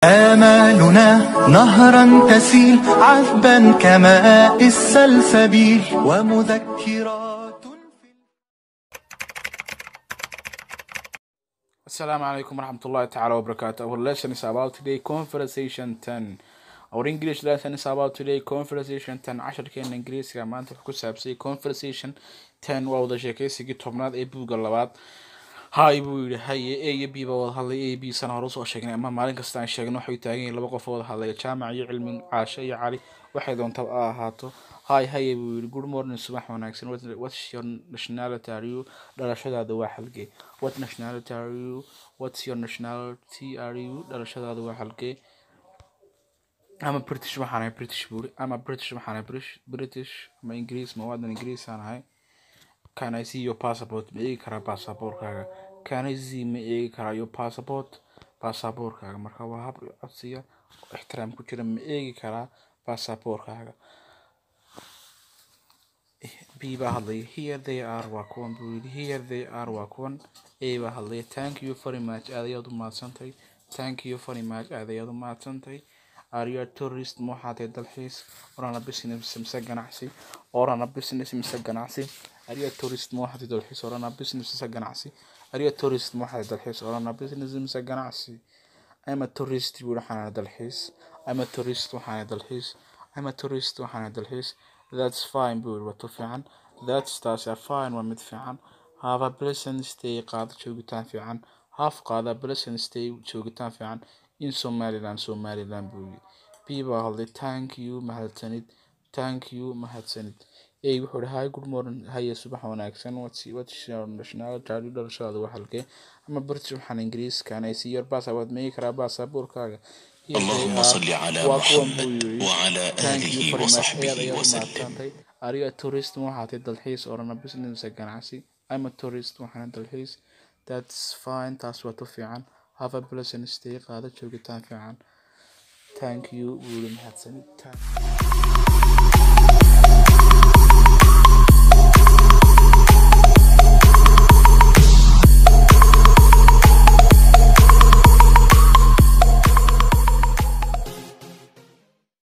آمالنا نهرا تسيل عذبا كماء السلسبيل ومذكرات Assalamu alaikum warahmatullahi ta'ala wabarakatuh. Our lesson is about today conversation 10. Our English lesson is about today conversation 10. casharkeena Ingiriisiga maanta wuxuu ku saabsay conversation 10 waa wada sheekaysigii tobnaad ee buugga labaad. Hi buu yidhi haye A iyo B baa wada hadlay A B sana hore usoo sheegnay ama maalin kasta aan sheegno waxay taagan yihiin laba qof oo wada hadlaya jaamac iyo cilmi caasho iyo cali waxay doontaa ha ahaato hi haye buu yidhi good morning subax wanaagsan What- what's your nationality are you dhalashadaada waa halkee what nationality are you what's your nationality are you dhalashadaada waa halkee ama british waxaan ahay british buuri ama british waxaan ahay british british ama ingiriis ma waadan ingiriis aan ahay can I see your passport ma eegi karaa baasaboorkaaga can I see ma eegi karaa your passport baasaboorkaaga marka waa hab codsiya oo ixtiraam ku jira ma eegi karaa baasaboorkaaga B baa hadlaya here they are waa kuwan buu yidhi here they are waa kuwan A baa hadlaya thank you very much aad ayaad u mahadsantahay thank you very much aad ayaad u mahadsantahay are you a tourist ma waxaad tahay dalxiis orana business mise ganacsi orana business mise ganacsi are you a tourist ma waxaad tahay dalxiis orana business mise ganacsi are you a tourist ma waxaad tahay dalxiis orana business mise ganacsi I'm a tourist buu waxaan ahay dalxiis I'm a tourist waxaan ahay dalxiis I'm a tourist waxaan ahay dalxiis that's fine buu yidhi wato fiican that's taasi a fine waa mid fiican have a pleasant stay qaado joogitaan fiican have qaada pleasant stay joogitaan fiican in somaliland somaliland buu yidhi b baa hadlay thank you mahadsanid thank you mahadsanid a wuxuu ihi hi good morning haye subax wanaagsan what's what's your nationality are you dhalashadaada waa halkee ama british waxaan ingiriiskan ay sii yar baasabood ma eegi karaa baasaboorkaaga Here they اللهم are. صل على waa kuwan buu محمد yidhi وعلى thank you آله very much وصحبه ayaad ayaad وسلم mahadsantahay ariga tourist ma waxaa tahay dalxiis orana business mise ganacsi I'm a tourist waxaana dalxiis that's fine taas waa tu fiican have a pleasant stay qaado joogitaan fiican thank you wuu yidhi mahadsanid